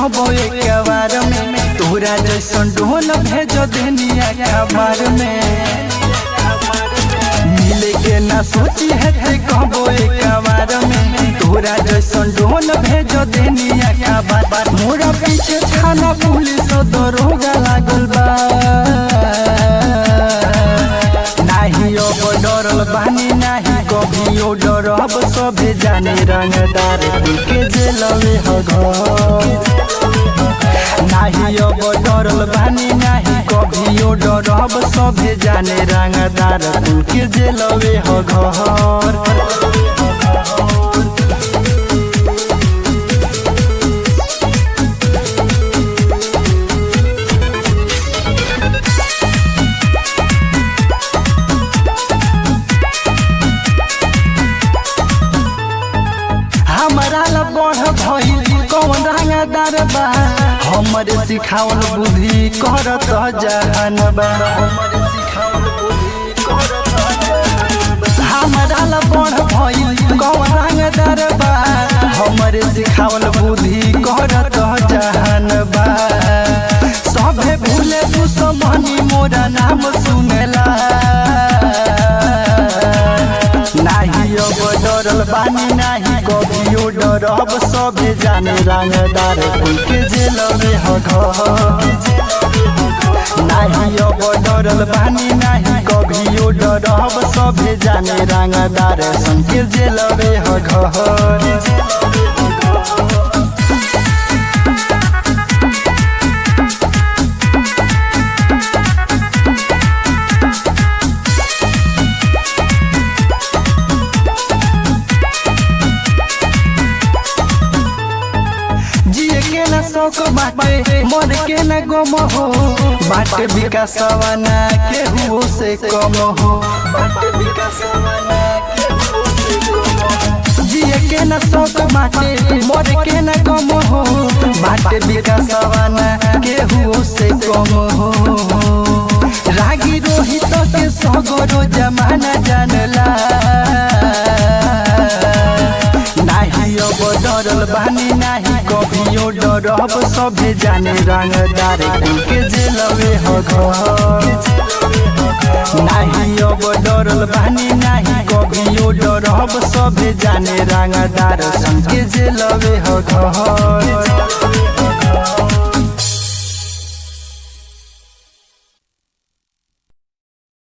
कहबो एक बार में तोरा जैसन ढोल भेज देनिया खबर में मिले के ना सोची है ते कहबो एक बार में तोरा जैसन ढोल भेज देनिया खबर मोरा पीछे थाना पुलिस दरोगा लागल बा नाही अब डरल बानी नाही कभियो डरब सभे जाने रंगदार के जेलवे ह घर नाही अब डरल बानी नाही कभियो डरब सभे जाने रंगदार के जेलवे ह घर हमारा ला बढ़ भइल कौन रंगदार बा हमरे सिखावल बुद्धि करत जहान बा हमारा ला बढ़ भइल कौन रंगदार बा हमरे सिखावल बुद्धि करत जहान बा सभे भूले दुश्मनी मोरा नाम सुनेला नाही अब डरल बानी नाही कभियो डरब सभे जाने रंगदार के जेलवे ह घर नाही अब डरल बानी नाही कभियो डरब सभे जाने रंगदार सन के जेलवे ह घर जिए के ना शौक बाटे मर के ना गम हो बाटे विकासवा ना केहू से कम हो बाटे विकासवा ना केहू से कम हो। जिए के ना शौक बाटे मर के ना गम हो बाटे विकासवा ना केहू से कम हो रागी रोहित के सगरो जमाना जानला नाही अब डरल बानी नाही कभियो डरब सभे जाने रंगदार के जेलवे ह घर नाही अब डरल बानी नाही कभियो डरब सभे जाने रंगदार सन के जेलवे ह घर